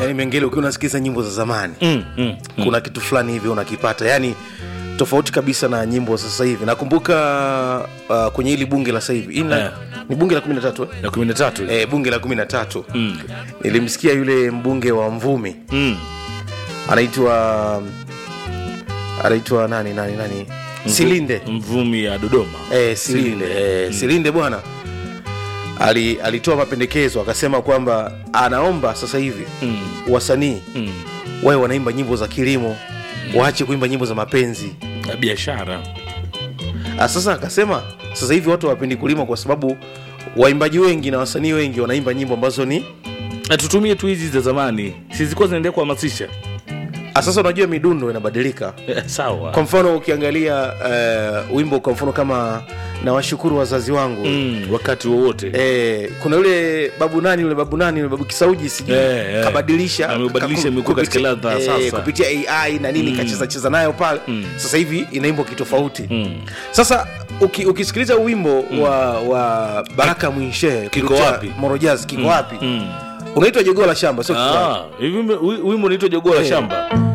yani mengele ukiwa unasikiza nyimbo za zamani mm, mm. kuna kitu fulani hivi unakipata yani tofauti kabisa na nyimbo za sasa hivi nakumbuka uh, kwenye hili bunge la sasa hivi Hili la- Eh. ni bunge la kumi na tatu eh? na kumi na tatu eh, bunge la kumi na tatu Mm. nilimsikia yule mbunge wa mvumi Mm. anaitwa anaitwa nani nani nani silinde mvumi ya dodoma eh, silinde eh, silinde bwana ali, alitoa mapendekezo akasema kwamba anaomba sasa hivi Mm. wasanii Mm. wawe wanaimba nyimbo za kilimo waache kuimba nyimbo za mapenzi na biashara Ah, sasa akasema sasa hivi watu hawapendi kulima kwa sababu waimbaji wengi na wasanii wengi wanaimba nyimbo ambazo ni na tutumie tu hizi za zamani sizikuwa zinaendelea kuhamasisha Ah, sasa unajua midundo inabadilika Eh, sawa kwa mfano ukiangalia uh, wimbo kwa mfano kama nawashukuru wazazi wangu mm, wakati wowote Eh, kuna yule babu nani yule babu nani yule babu kisauji sijui Eh, eh. kabadilisha Ameubadilisha, kaku- imekuwa katika kupitia- ladha ya eh, sasa. kupitia ai na nini kacheza cheza nayo pale sasa hivi inaimbwa kitofauti Mm. sasa uki, ukisikiliza wimbo wa, wa baraka mwinshe Kiko wapi? morojaz kiko wapi Mm. unaitwa jogoo la shamba sio kiko wapi? Ah, hivi wimbo- wi- wimbo unaitwa jogoo la Eh. shamba